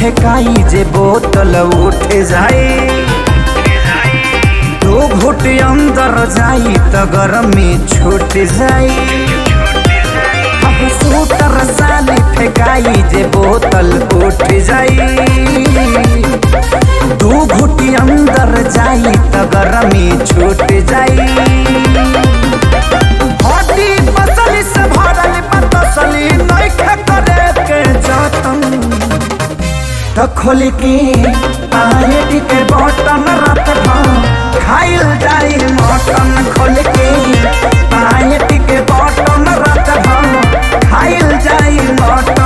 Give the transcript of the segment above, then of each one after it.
फेंकाई जे बोतल उठ जाए दो घुट अंदर जाई त गरमी छूट जाई अब सूटर साली फेंकाई जे बोतल उठ जाई दू घुटी अंदर जाई त गरमी छूट जाई हड्डी पसली से भरल पतसली नइखे करे के जतन त खोल के पायट के बटन रात भर खाइल जाई मटन खोल के पायट के बटन रात भर खाइल जाई मटन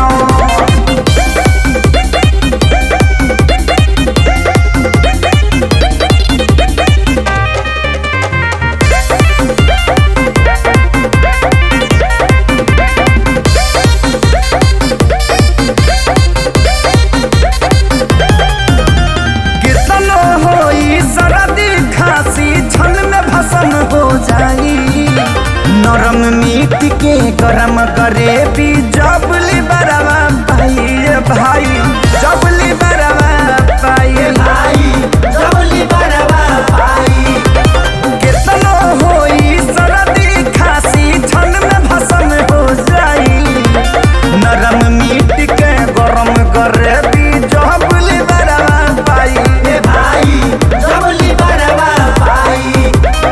कितनो होई सरदी खांसी छन में भसन हो जाई नरम मीट के गरम करे भी जबली बरवा पाई भाई जबली बरवा पाई भाई जबली बरवा पाई कितनो होई सरदी खांसी छन में भसन हो जाई नरम मीट के गरम करे भी जबली बरवा पाई ए भाई जबली बरवा पाई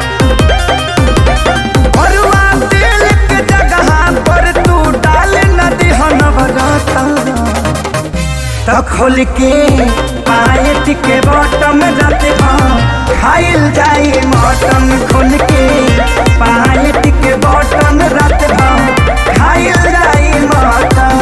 भरुआ तेल के जगह पर तू डाल न दिहन बरता त खोल के पायट के बटम जाते खाइल जाई मटन खोल के पायट के बटम रात खाइल जाई मटन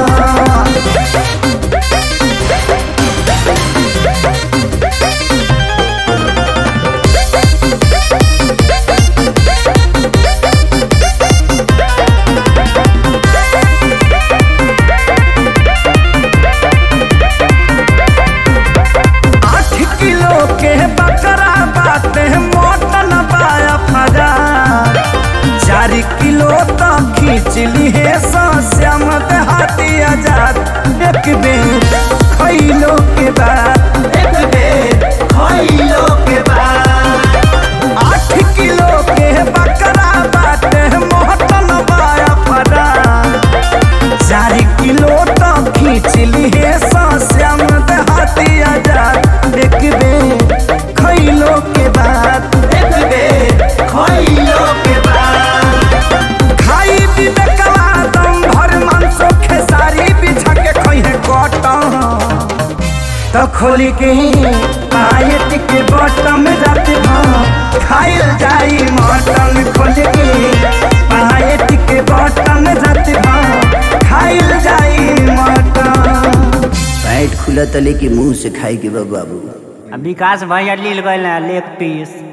आठ किलो के बकरा बाटे मोटन पाया फजा चार किलो तो खींच ली है श्याम देहाती आजाद एक बेर खैलो के बाद एक बेर खैलो के बाद आठ किलो के बकरा बाटे मोटन पाया फजा चार किलो तो खींच ली है श्याम देहाती आजाद एक बेर खैलो के बाद एक बेर खैलो के बाद खाई पीबे कला दम भर मांसो खेसारी बिछा के खइहे कटन त खोली के पायट के बटम जाते खाइल जाई मटन खोल के पायट के बटम जाते खाइल जाई मटन पैट खुला तले के मुंह से खाए के बा बाबू विकास भैया लील गए लेग पीस